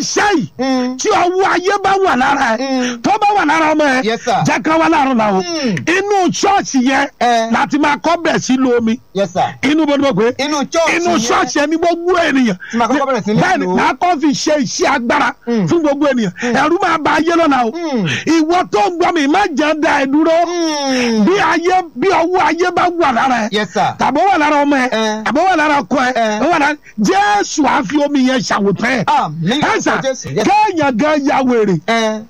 iṣẹ́ yìí Mm. tí ọwọ́ ayé bá wà lára ẹ Mm. tó bá wà lára ọmọ ẹ Yes, sir. jẹ́ ká wá láàárọ̀ la o Mm. inú ṣọ́ọ̀ṣì yẹn Eh. láti máa kọ́ bẹ̀ sí lo omi yes sir. inú bó ni mo pè é inú church inú yẹn. ṣọ́ọ̀ṣì ẹni gbogbo ènìyàn Tí màá kọ́kọ́ bẹ̀rẹ̀ sí ní bẹ́ẹ̀ni lò ó. màá kọ́ fi ṣe iṣẹ́ agbára Mm. fún gbogbo ènìyàn ẹ̀rú máa ba ayé lọ́la o Mm. ìwọ tó ń gbọ́ mi má jẹ́ da ẹ̀ dúró Mm. bí ayé bí ọwọ́ ayé bá wà lára ẹ yes sir. tàbí ó wà lára ọmọ ẹ Eh. tàbí ó wà lára ọkọ ẹ Eh. ó wà lára jésù àfi omi yẹn ṣàwòtán ẹ àmì ẹsà lórúkọ jésù. yes. kéèyàn gan ya wèrè ẹ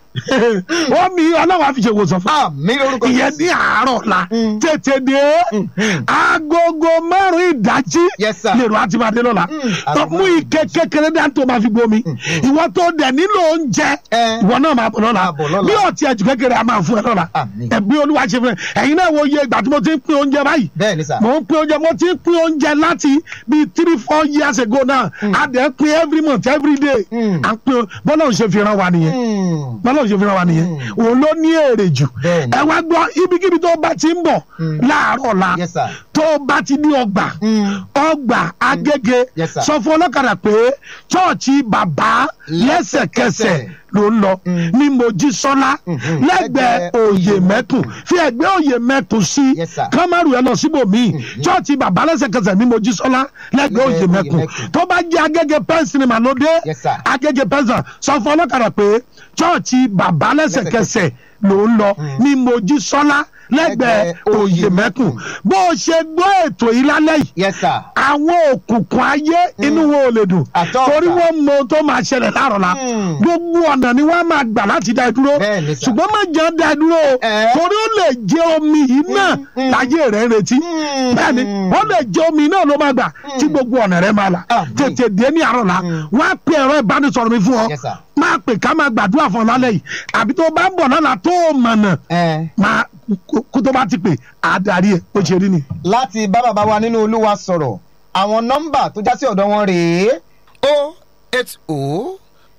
omi ọlọ́wọ́ àfi ṣe wòsàn fún àmì lórúkọ ìyẹn jésù. ní àárọ̀ la Mm. tètè dé Mhm. agogo márùn ìdájí Yes, sir. lèrò àti máa dé lọ́la Mm. tó mú ike kékeré dá tó máa fi gbomi ìwọ tó dẹ̀ nílò oúnjẹ Eh. ìwọ náà máa bọ̀ lọ́la Máa bọ̀ lọ́la. bí ọtí ẹ̀jú kékeré a máa fún ẹ lọ́la Àmín. ẹ̀bí olúwa ṣe fún ẹ ẹ̀yin náà wo iye ìgbà tí mo ti ń pín oúnjẹ báyìí bẹ́ẹ̀ ni sà. mo ń pín oúnjẹ mo ti ń pín oúnjẹ láti bíi three four years ago náà a dẹ̀ ń pín every month every day Mm. à ń pín bọ́lá òun ṣe fi ran wa nìyẹn Mm. bọ́lá òun ṣe fi ran wa nìyẹn òun ló ní èrè jù Bẹ́ẹ̀ni. ẹ wá gbọ́ ibikíbi tó bá ti ń bọ̀ láàárọ̀ la Yes, sir. tó bá ti ní ọgbà Mm. ọgbà agége Yes, sir. sọ fún ọlọ́kadà pé chọ́ọ̀chì bàbá lẹ́sẹ̀kẹsẹ̀ ló ń lọ Mm. ní mojísọ́lá Mhm. lẹ́gbẹ̀ẹ́ Lẹ́gbẹ̀ẹ́ òye Òyè mẹ́tù fi ẹ̀gbẹ́ òye mẹ́tù sí Yes, sir. kámárù ẹ lọ síbòmíì chọ́ọ̀chì bàbá lẹ́sẹ̀kẹsẹ̀ ní mojísọ́lá lẹ́gbẹ̀ẹ́ òye Òyè mẹ́tù Mẹ́kùn. tó bá jẹ́ agége pẹ́ńsìnì màlódé Yes, sir. agége pẹ́ńsìnì sọ fún ọlọ́kadà pé chọ́ọ̀chì bàbá lẹ́sẹ̀kẹsẹ̀ ló ń lọ ní mojísọ́lá lẹ́gbẹ̀ẹ́ Lẹ́gbẹ̀ẹ́ òye Òyè mẹ́kùn Mẹ́kùn. bó o ṣe gbọ́ ètò yìí lálẹ́ yìí yes sir. àwọn òkùnkùn ayé inú wọn ò lè dùn Àtọ́ torí ọ̀tá. wọn mọ ohun tó máa ṣẹlẹ̀ láàrọ̀ la Mm. gbogbo ọ̀nà ni wọ́n máa gbà láti dá ẹ dúró Bẹ́ẹ̀ ni sà. ṣùgbọ́n má jẹ́ dá ẹ dúró o Eh. torí ó lè jẹ́ omi yìí náà mm. láyé rẹ̀ ń retí Mm. bẹ́ẹ̀ ni ó lè jẹ́ omi náà ló máa gbà tí gbogbo ọ̀nà rẹ̀ máa là Àmín. tètè dé ní àárọ̀ la wọ́n á pe ẹ̀rọ ìbánisọ̀rọ̀ mi fún ọ Yes, sir. máa pè ká máa gbàdúrà fún ọ lálẹ́ yìí àbí tó bá ń bọ̀ lọ́la tó o mọ̀nà ẹ máa kó- kó tó bá ti pè á darí ẹ̀ ó ṣe rí ni. láti bá bàbá wa nínú olúwa sọ̀rọ̀ àwọn nọ́mbà tó já sí ọ̀dọ̀ wọn rèé O eight O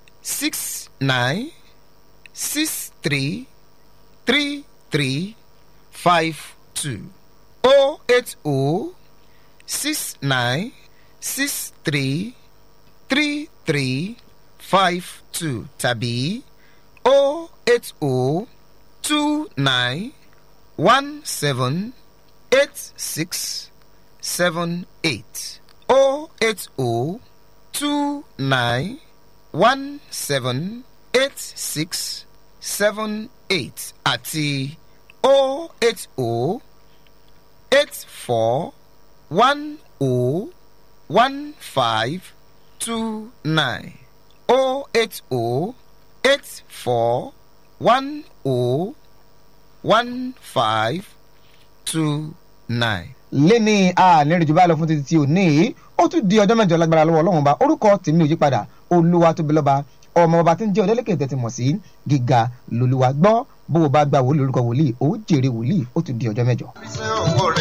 six nine six three three three five two. O eight O six nine six three three three five two tàbí O eight O two nine one seven eight six seven eight O eight O two nine one seven eight six seven eight àti O eight O eight four one O one five two nine O eight O eight four one O one five two nine. léni ànírìnjú báyìí lọ fún títí tí ò ní ó tún di ọjọ́ mẹ́jọ lágbára lọ́wọ́ ọlọ́run ba orúkọ tèmi ò yí padà olúwa tóbi lọ́ba ọmọ ọba tí ń jẹ́ ọ̀dẹ́lẹ́kẹ̀ tẹ̀tí mọ̀ sí gíga lolúwa gbọ́ bó o bá gba wòlíì orúkọ wòlíì ó jèrè wòlíì ó tún di ọjọ́ mẹ́jọ. Ṣé òwò rẹ̀